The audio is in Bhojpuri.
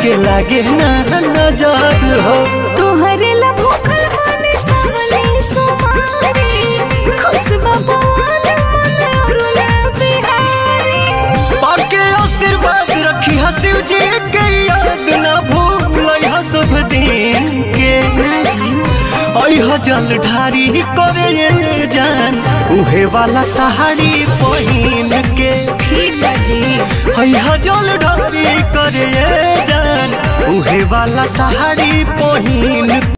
के लागे ना नजर हो तोहरे ला भूखल माने सावले सुमारी खुश बबुआन मन अरुण बिहारी पाके आशीर्वाद रखी हा शिव जी के याद ना भूल हा शुभ दिन के अह जल ढारी करे ये जान उहे वाला सहारी पहिन के ठीक बा जी अह जल ढारी करे ये जान उहे वाला सहारी पहिन